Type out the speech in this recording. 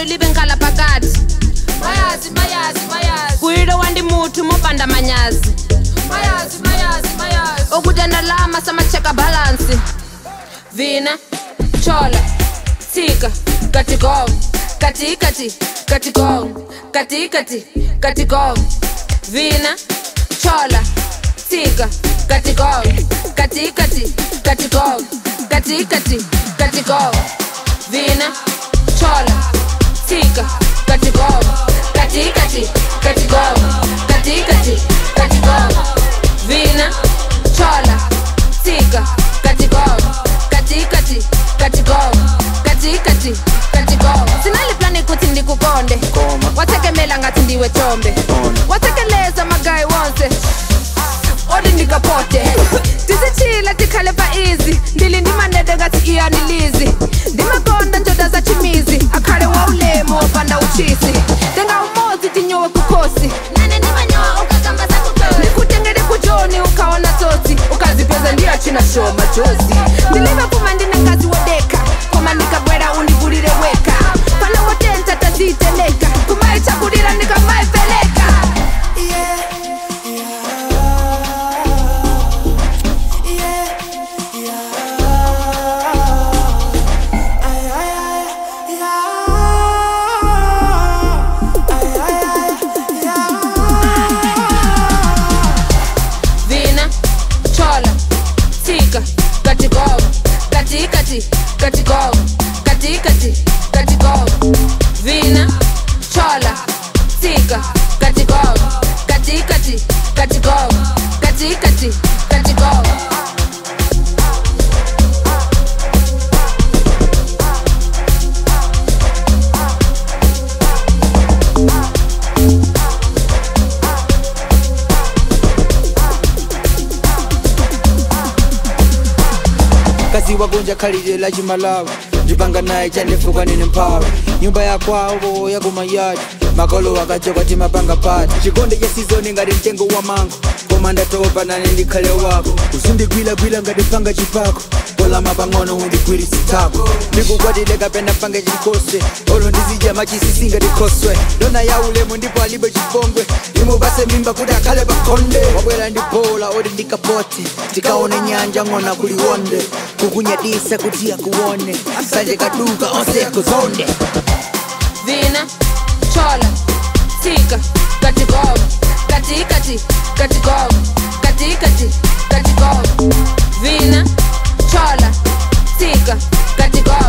lelo libe nkala phakathi mayazi mayazi mayazi kuyilo wandimuthu mopanda manyazi mayazi mayazi mayazi okutanalama samacheka balansi vina chola tsika katigov katikati katigov katikati katigov vina chola tsika katigov katikati katigov katikati katigov vina chola tsika katigov katikati katigov katikati katigov vina chola tsika katigov katikati katigov katikati katigov sinaliplani kuthi ndikukonde Koma. wathekemela ngathi ndiwe thombe Ona. wathekeleza magayi wonse odi ndikapote tisithile tikhale pa izi ndili ndimanede ngathi iyanilizi ndimakonda njoda za chimizi akhale wa ulemu wopanda uchisi tengaumozi tinyowe kukhosi nane ndimanyowa ukakamba zakukwewe ndikutengele kujoni ukaona tsotsi ukazipeza ndiyo china show majozi ndilive kuma ndine ngazi wodeka koma ndikabwera undivulile weka pana wotenta taziteleka kumaichakulila ndikamaipeleka vina chola tsika katigov katikati katigov katikati katigov vina chola tsika katigov katikati katigov katikati katigov kazi wagonja khalile la chimalawa ndipanga naye chandifuka nine mphawa nyumba ya kwawo yakumayadi makolo akachoka timapanga pati chikonde cha sizoni ngati mtengo wa mango koma ndatopa nane ndikhale wako usindigwilagwila ngati panga chipako kolama pang'ono undigwirisitako ndikukwatile kapena pange chinkose olo ndizidya machisisi ngati khoswe ndona ya ulemu ndipo alibe chipongwe imupase mimba kuti akhale pakhonde wabwera ndi bola oti ndikapote tikaone nyanja ng'ona kuliwonde kukunyadisa kuti akuone sanje kaduka onse akuzonde vina chola tsika katigov katikati katigov katikati katigov vina chola tsika katigov